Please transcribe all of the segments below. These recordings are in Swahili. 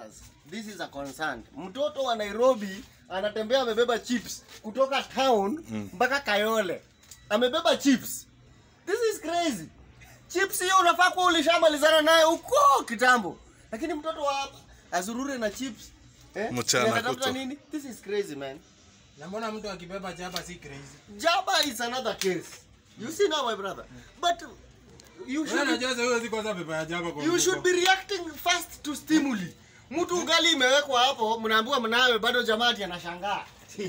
Brothers, this is a concern. Mtoto wa Nairobi anatembea amebeba chips kutoka town mpaka Kayole. Amebeba chips. This is crazy. Chips hiyo unafaa kuwa ulishamalizana naye huko kitambo. Lakini mtoto wa hapa azurure na chips. Eh? Mchana Anatafuta kutwa. nini? This is crazy man. Na mbona mtu akibeba jaba si crazy? Jaba is another case. You see now my brother. But you Wewe should unajua sasa huwezi kwanza beba ya jaba kwa You should be reacting fast to stimuli. Mtu ugali imewekwa hapo, mnaambiwa mnawe, bado jamaa ati anashangaa.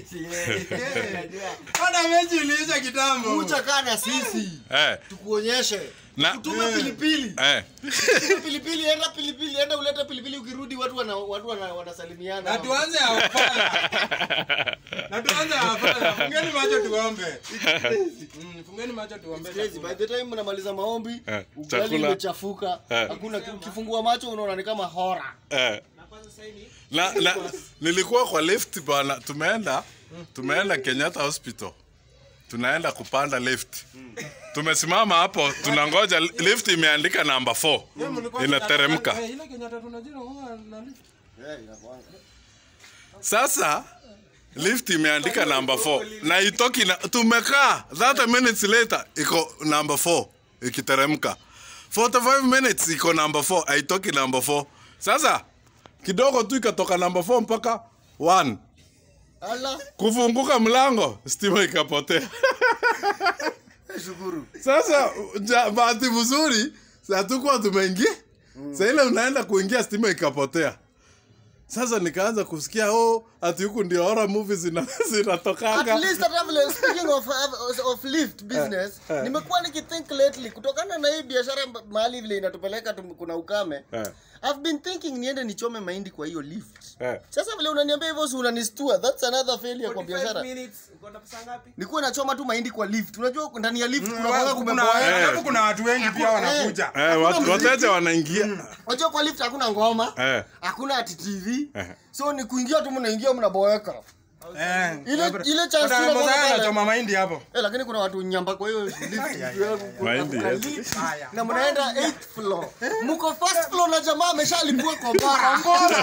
Hata mechi iliisha kitambo. Kucha kaa na sisi Eh, tukuonyeshe, Na- tutume Eh. pilipili, eh. tutume pilipili, enda pilipili, enda ulete pilipili, ukirudi watu wana, watu wana, wanasalimiana. Na tuanze hapana. Na tuanze hapana. Fungeni macho tuombe. Mm, fungeni macho tuombe. Crazy. By the time mnamaliza maombi, Eh, ugali chakula. imechafuka, Eh. hakuna ukifungua macho unaona ni kama hora. Eh. na, na nilikuwa kwa lift bana tumeenda tumeenda kenyatta hospital tunaenda kupanda lift tumesimama hapo tunangoja lift imeandika namba 4 Wewe mlikuwa inateremka Eh, Ile Kenyatta tunajua huwa na lift. Eh, inakuanga. sasa lift imeandika namba 4 na itoki na, tumekaa 30 minutes later iko namba 4 ikiteremka 45 minutes iko namba 4 haitoki namba 4 sasa kidogo tu ikatoka namba 4 mpaka 1 Ala, kufunguka mlango stima ikapotea shukuru. sasa ja- bahati mzuri hatukuwa tumeingia sa ile unaenda kuingia stima ikapotea sasa nikaanza kusikia oh ati huku ndio horror movies zina- At zinatokanga least hata vile speaking of, of lift business Eh, eh. nimekuwa nikithink lately kutokana na hii biashara mba- mahali vile inatupeleka tum- kuna ukame Eh. I've been thinking niende nichome mahindi kwa hiyo lift Eh. sasa vile unaniambia hivyo si unanistua that's another failure kwa 45 biashara minutes uko na pesa ngapi? nikuwa nachoma tu mahindi kwa lift unajua ndani ya lift kuna Kuna kwanga kuna kumeboeka Eh. alafu kuna watu wengi pia wanakuja. eh, watu- wateja wanaingia unajua kwa lift hakuna ngoma Eh. hakuna ati TV Eh. so ni kuingia tu mnaingia mnaboeka Eh. Ile- ile chance Kuna ile mmoja bwana pale. anachoma mahindi hapo. eh, lakini kuna watu nyamba kwa hiyo lift Mahindi, Kuna yes. lift. Haya. na mnaenda 8th floor mko first floor na jamaa ameshalipua kombora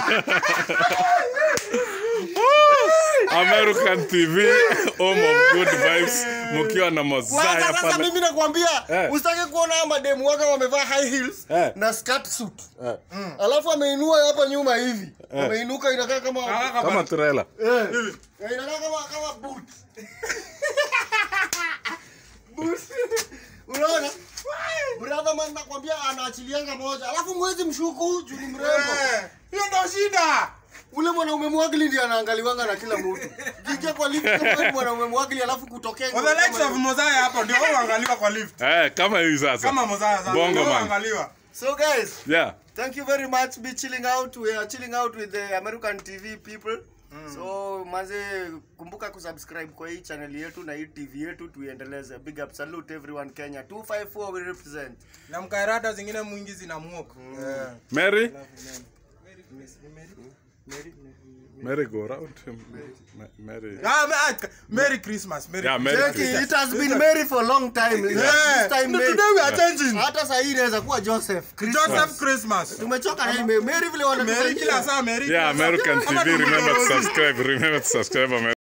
american tv home of good vibes mkiwa na Kwanza mozaya sasa pale mimi nakwambia Eh. usitaki kuona haya mademu waka wamevaa high heels Eh. na skirt suit Eh. alafu ameinua hapa nyuma hivi ameinuka inakaa kama kama trailer Eh. Eh, inakaa kama kama boot boot unaona brother man nakwambia anaachilianga moja alafu mwezi mshuku juu ni mrembo Eh, Hiyo ndo shida. ule mwanaume mwagili ndiye anaangaliwanga na kila mtu kiingia kwa lift kama wewe mwanaume mwagili alafu kutokea For the likes of Mozaya hapo ndio wao waangaliwa kwa lift. eh, kama hii sasa Kama Mozaya sasa Bongo ndio man. waangaliwa. so guys yeah Thank you very much. Be chilling out. We are chilling out with the American TV people. So manze, kumbuka kusubscribe kwa hii channel yetu na hii TV yetu tuiendeleze. Big up salute everyone Kenya. 254 we represent. Na mkairada zingine mwingi zinamuoka. Eh. mary Merry- mary go round Ma- mary Ah, ma- ah, Merry Christmas. Merry Yeah, Merry Christmas. Jackie, it has been Mary for a long time. Yeah. This time No, Mary. today we are changing. Hata sasa hii inaweza kuwa Joseph. Christmas. Joseph Christmas. Tumechoka na hii Mary. Mary vile Merry kila wanatuambia. saa Merry. yeah kila saa. american Ama tv remember to tumeona- subscribe remember to subscribe Amer-